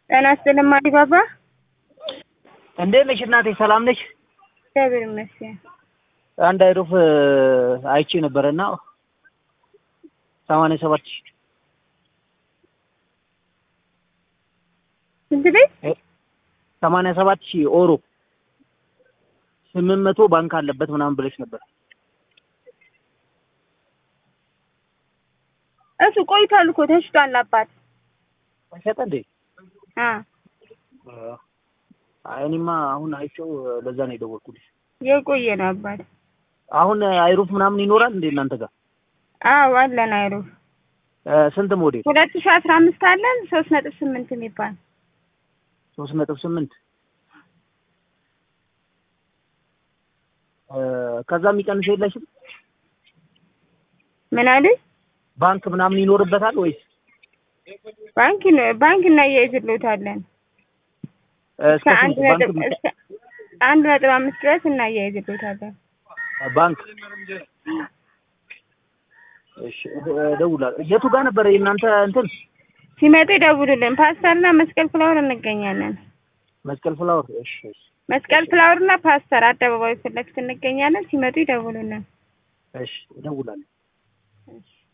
ጤና ይስጥልኝ አዲባባ። እንዴት ነሽ እናቴ? ሰላም ነሽ? እግዚአብሔር ይመስገን። አንድ አይሩፍ አይቼ ነበረና ሰማንያ ሰባት ሺህ ስንት ቤት? ሰማንያ ሰባት ሺህ ኦሮ ስምንት መቶ ባንክ አለበት ምናምን ብለሽ ነበር። እሱ ቆይቷል እኮ ተሽጧል። አባት ሸጠ እንዴ? አ አይ እኔማ አሁን አይቼው ለዛ ነው የደወልኩልሽ። የቆየ ነው አባት። አሁን አይሩፍ ምናምን ይኖራል እንዴ እናንተ ጋር? አዎ አለን አይሩፍ እ ስንት ሞዴል? ሁለት ሺህ አስራ አምስት አለን ሶስት ነጥብ ስምንት የሚባል ሶስት ነጥብ ስምንት እ ከዛ የሚቀንስ የለሽም? ምን አሉኝ? ባንክ ምናምን ይኖርበታል ወይስ ባንክ ነው- ባንክ እናያይዝልዎታለን እስከ እስከ አንድ ስንት ባንክ ነጥብ እስከ አንድ ነጥብ አምስት ድረስ እናያይዝልዎታለን። ባንክ እሺ እደውላለሁ። የቱ ጋር ነበረ የእናንተ እንትን ሲመጡ ይደውሉልን። ፓስተርና መስቀል ፍላወር እንገኛለን። መስቀል ፍላወር? እሺ እሺ መስቀል ፍላወርና ፓስተር አደባባይ ፊት ለፊት እንገኛለን። ሲመጡ ይደውሉልን። እሺ እደውላለሁ። እሺ